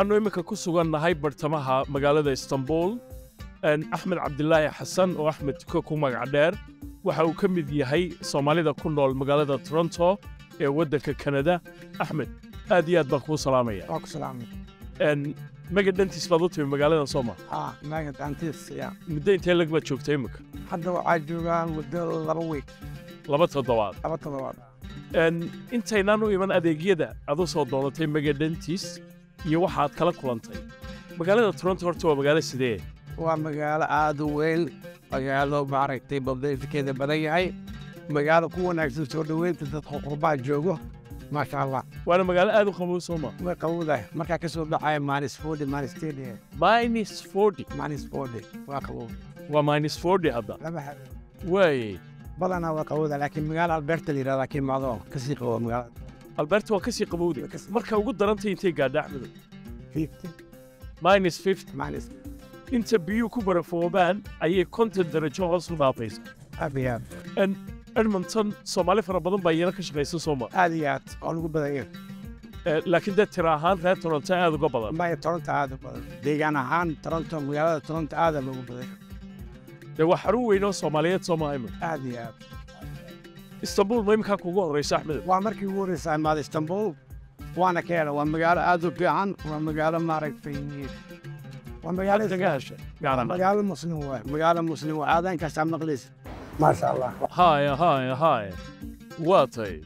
waxaannu imminka ku sugannahay bartamaha magaalada istanbul axmed cabdilaahi xasan oo axmed tuko ku magac dheer waxa uu ka mid yahay soomaalida ku nool magaalada toronto ee waddanka kanada axmed aad iyo aad baan kuu salaamaya waa ku salaamay mega dhantiis baad u timi magaalada sooma haa maaga daantiis ya muddo intee lag baad joogta imminka hadda waxaa joogaan muddo laba week laba toddobaad laba toddobaad intaynaan u iman adeegyada aad u soo doodatay mega dhantiis iyo waxaad kala kulantay magaalada toronto horta waa magaalo sidee waa magaalo aad u weyn magaalo maaragtay babdayfikeeda badan yahay magaalo ku wanaagsan soo dhoweynta dadka qurbaa joogo maasha allah waana magaalo aad u qabow sooma way qabowdahay markaa ka soo baxaya maanis forty maanis ten minus forty maanis forty waa qabow waa minus forty hadda lama habeen waaye badanaa waa qabowda laakiin magaalo alberta la yidhahdaa kii macdo kasii qabow magaalada alberta waa ka sii qabowday marka ugu darantay intay gaadha axmedow fifty minus fifty maanis inta biyuhu ku barafoobaan ayay konton darajo hoos u dhaafaysa aad iyo aad edmonton soomaali fara badan baa iyana ka shaqaysa sooma aad iyo aad oo lagu badan yahay laakiin dee tira ahaan reer toronto aad uga badan maya toronto aad u badan deegaan ahaan toronto magaalada toronto aada loogu badan yahay dee waa xarun weyn oo soomaaliyeed sooma imin aad iyo aad istanbul ma iminkaa kugu horraysa axmedow waa markii ugu horreysa imaada istanbul waana ka hela waa magaalo aad u fiican waa magaalo maaragtay waa magaalo kaga heshay gaarana magaalo muslim waay magaalo muslim waa aadaankaasa maqlaysa maasha allah haya haya haya waa tay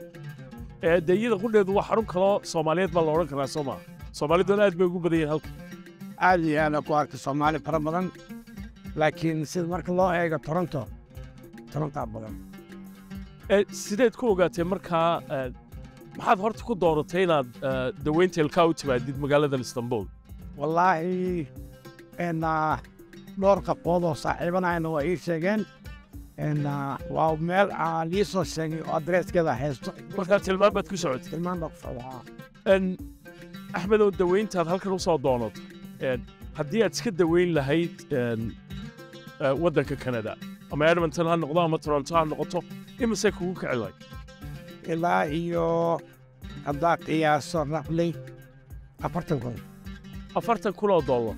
dee iyada qudheedu waa xarun kaloo soomaaliyeed baa la odhan karaa sooma soomaaliduna aad bay ugu badan yihiin halka aad iyo aad ku arkay soomaali fara badan laakiin sida marka loo eego toronto torontaa badan sideed ku ogaatee markaa maxaad horta ku dooratay inaad daweynta ilkaa u timaadid magaaladan istanbul wallaahi dhowr qabood oo saaxiibanayna waa ii sheegeen waa meel aan ii soo sheegay oo adreeskeeda haysto markaa tilmaan baad ku socotay tilmaan baa ku socdaa axmed oo daweyntaad halkan u soo doonato haddii aad iska daweyn lahayd waddanka kanada ama edmonton ha noqdo ama toronto ha noqoto imise kugu kici lahayd ilaa iyo haddaa qiyaaso raqli afartan kun afartan kun oo dollar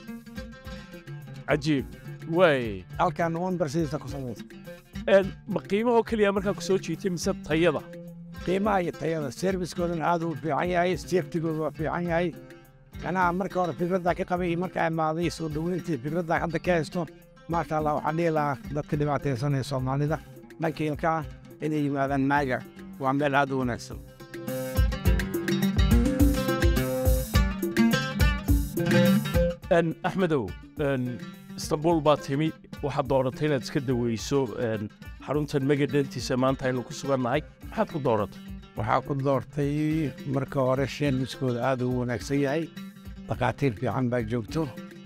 cajiib waay halkan one percenta ku samaysa ma qiimahoo keliya markaa ku soo jiitay mise tayada qiimaha iyo tayada serviskoodana aad uu fiican yahay safetigooda waa fiican yahay anaa marka hore fikraddaa ka qabay iyo markaa imaaday soo dhoweyntii fikraddaa hadda ka haysto maasha allah waxaan dhihi lahaa dadka dhibaataysanaya soomaalida dhanka ilkaa inay yimaadaan maaga waa meel aad u wanaagsan axmedow istanbul baa timi waxaad dooratay inaad iska daweyso xaruntan megadentiisa maanta aynu ku sugannahay maxaad ku dooratay waxaa ku doortay marka hore sheemiskooda aad ugu wanaagsan yahay dhakhaatiir fiican baa joogto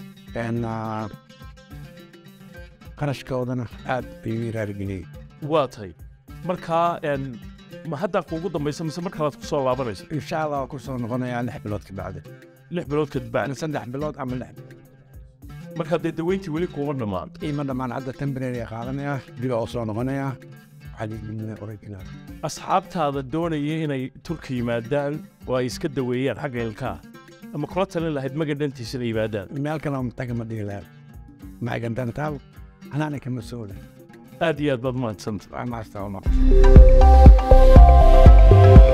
qarashkoodana aad ayuu iraargeliyey waa tay markaa ma haddaa kuugu dambaysa mise mar kalaad ku soo laabanaysa insha allah waa ku soo noqonayaa lix bilood ka bacdi lix bilood kadibacdi saddex bilood ama lix bilood markaa dee daweyntii weli kuuma dhammaan iima dhammaan hadda temporary qaadanayaa dib oo soo noqonayaa original asxaabtaada doonaya inay turka yimaadaan oo ay iska daweeyaan xagga ilkaa ama kula talin lahayd magadhantiisa inay yimaadaan meel kale taga ma dhihi lahaa maagandantaal anaana kama soola aad iyo aad baad mahadsanta maasta